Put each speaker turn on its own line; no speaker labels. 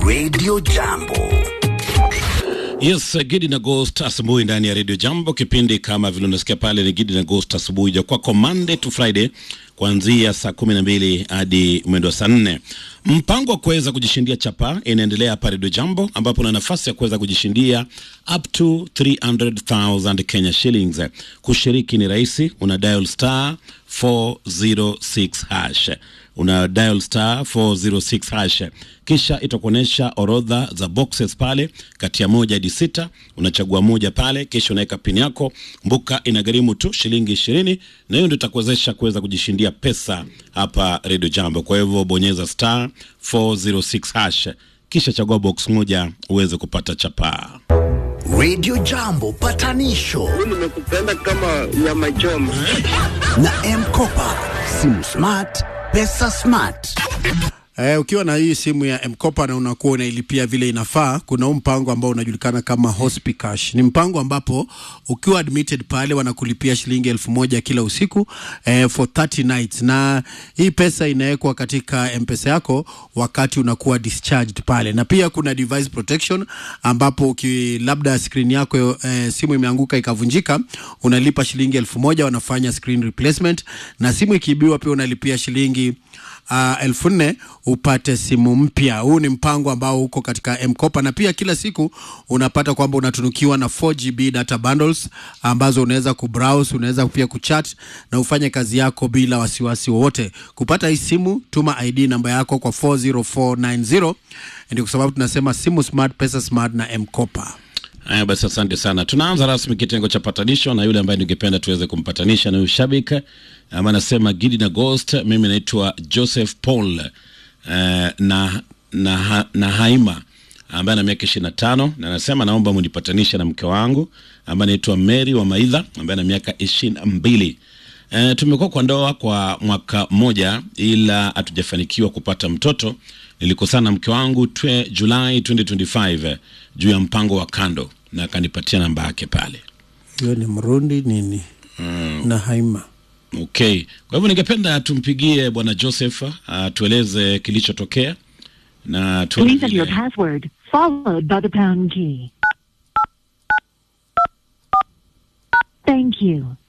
Radio Jambo.
Yes, Gidi na Ghost asubuhi ndani ya Radio Jambo. Kipindi kama vile unasikia pale ni Gidi na Ghost asubuhi ja kwako Monday to Friday kuanzia saa kumi na mbili hadi mwendo wa saa nne. Mpango wa kuweza kujishindia chapa inaendelea hapa Radio Jambo, ambapo una nafasi ya kuweza kujishindia up to 300,000 Kenya shillings. Kushiriki ni rahisi, una dial star 406 hash una dial star 406 hash, kisha itakuonyesha orodha za boxes pale, kati ya moja hadi sita. Unachagua moja pale, kisha unaweka pin yako. Mbuka inagharimu tu shilingi ishirini, na hiyo ndio itakuwezesha kuweza kujishindia pesa hapa Radio Jambo. Kwa hivyo bonyeza star 406 hash, kisha chagua box moja uweze kupata chapaa.
Radio Jambo patanisho
nimekupenda kama nyama choma.
na M-Kopa. Simu smart, pesa smart.
Eh, ukiwa na hii simu ya M-Kopa na unakuwa unailipia vile inafaa, kuna huu mpango ambao unajulikana kama Hospicash. Ni mpango ambapo ukiwa admitted pale wanakulipia shilingi elfu moja kila usiku eh, for 30 nights, na hii pesa inawekwa katika M-Pesa yako wakati unakuwa discharged pale, na pia kuna device protection ambapo uki, labda screen yako eh, simu imeanguka ikavunjika, unalipa shilingi elfu moja wanafanya screen replacement, na simu ikiibiwa pia unalipia shilingi uh, elfu nne upate simu mpya. Huu ni mpango ambao uko katika M-Kopa na pia kila siku unapata kwamba unatunukiwa na 4GB data bundles ambazo unaweza kubrowse, unaweza pia kuchat na ufanye kazi yako bila wasiwasi wowote. Kupata hii simu, tuma ID namba yako kwa 40490 ndio kwa sababu tunasema simu smart, pesa smart na M-Kopa.
Haya basi, asante sana. Tunaanza rasmi kitengo cha patanisho, na yule ambaye ningependa tuweze kumpatanisha na huyu shabiki ama anasema Gidi na Ghost. Mimi naitwa Joseph Paul eh, na, na, ha- na Haima ambaye ana miaka ishirini na tano na anasema naomba munipatanishe na mke wangu ambaye anaitwa Mary wa Maidha ambaye ana miaka ishirini na mbili. E, tumekuwa kwa ndoa kwa mwaka mmoja ila hatujafanikiwa kupata mtoto. Nilikosana na mke wangu twe, Julai 2025 eh, juu ya mpango wa kando na akanipatia namba yake pale.
Hiyo ni Mrundi nini na Haima.
Okay, kwa hivyo ningependa tumpigie bwana Joseph atueleze kilichotokea na tuone
Please enter your
vile-
password, followed by the pound key. Thank you.